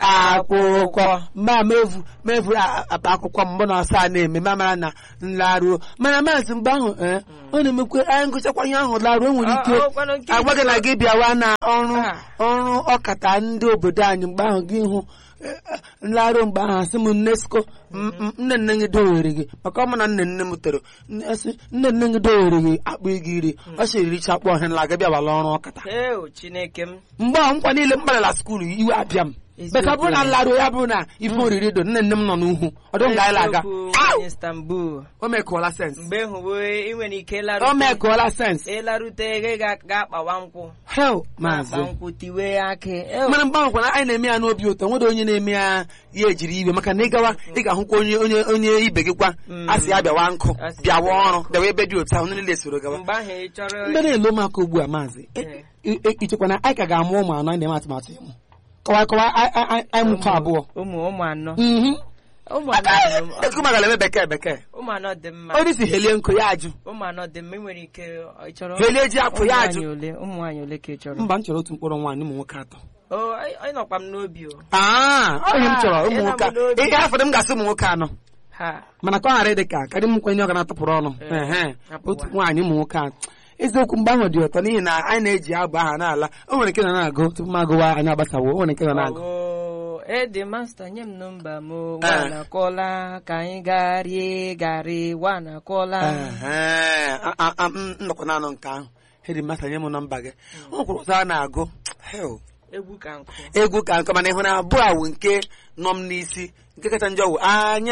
akwụkwọ mma mevu mevu akpa akwụkwọ m mgbe na ọsa na-eme ma mara na nlaruo mana maazị mgbe ahụ ee ọ na-emekwe anyị ngụchakwa ihe ahụ laruo enwere ike Ọ- ọ kwanụ nke agwa gị na gị bịawa na ọrụ Ah. ọrụ ọkata ndị obodo anyị mgbe ahụ gị hụ eh, eh, nlaruo mgbe ahụ asị m nnesko m- m- nne nne gị dowere gị maka ọmụ na nne nne m toro Nne- asị, nne nne gị dowere gị akpụ ego iri ọ sịrị richakpọ ọhịa nla gị bịawala ọrụ ọkata Eo Chineke m mgbe ahụ nkwa niile m gbarala skuulu iwe abịa m Eziokwu. beka bụrụ na nlaruo ya bụrụ na ife oriri do nne nne m nọ n'ugwu ọdụ m gaala aga Eziokwu, Au! nwanyị Istanbul o mekụọla sens mgbe hụwe ị nwere ike o larute mekụọla sens ịlarute gị ga- ga-akpawa nkwụ hel akpa maazị nkwụ tiwe akị Eo, mana mgbe ahụ kwana anyị na-eme ya n'obi ụtọ nwere onye na-eme ya ya ejiri iwe maka na ịgawa ị ga-ahụkwa onye onye onye ibe gị kwa Mm. a sị ya bịawa nkụ Asị bịawa ya ọrụ bịawa ebe dị otu ahụ ndị niile soro gawa mgbe ahụ ị chọrọ ndị na-elo ụmụaka ugbu a maazị Eh. i- i- ichekwa na anyị ka ga-amụ ụmụ anọ anyị na-eme atụmatụ ịmụ kọwa kọwa anyị- anyị anyị mụkọ abụọ ụmụ ụmụ anọ Mhm. ụmụ anọ dị m- Ekuku magala eme bekee bekee ụmụ anọ dị mma onye si helie nkụ ya ajụ ụmụ anọ dị mma ị nwere ike ị chọrọ helie ji apụ ụmụ ya nwaanyị ajụ ole ụmụ nwaanyị ole ka ị chọrọ mba m chọrọ otu mkpụrụ nwaanyị ụmụ nwoke atọ o anyị anyị nọkwa m n'obi o aa ọ ihe m chọrọ ụmụ ị nwoke na-amụ n'obi. ihe afọdụ m ga-asị ụmụ nwoke anọ ha mana ka ọ ghara ịdị ka karị m nkwenye ọ ga na-atụpụrụ ọnụ Eh, Ehe. hapụwa. otu nwaanyị ụmụ nwoke a eziokwu mgbe ahụ dị ụtọ n'ihi na anyị na-eji abụ aha n'ala o nwere nke nọ na-agụ tupu m agụwa anyị agbasawo o nwere nke nọ na-agụ Ọwụ, ede masta nye m nọmba m Eh. wana kọla ka anyị gaa rie garị wana kọla Ehe. A- a- a- m nọkwa naanụ nke ahụ hedi masa nye m nọmba gị o nwekwara ụzọ a na-agụ Hell. egwu ka nkụ egwu ka nke mana ịhụ na abụọ awụ nke nọ m n'isi nke kacha njọ wụ anya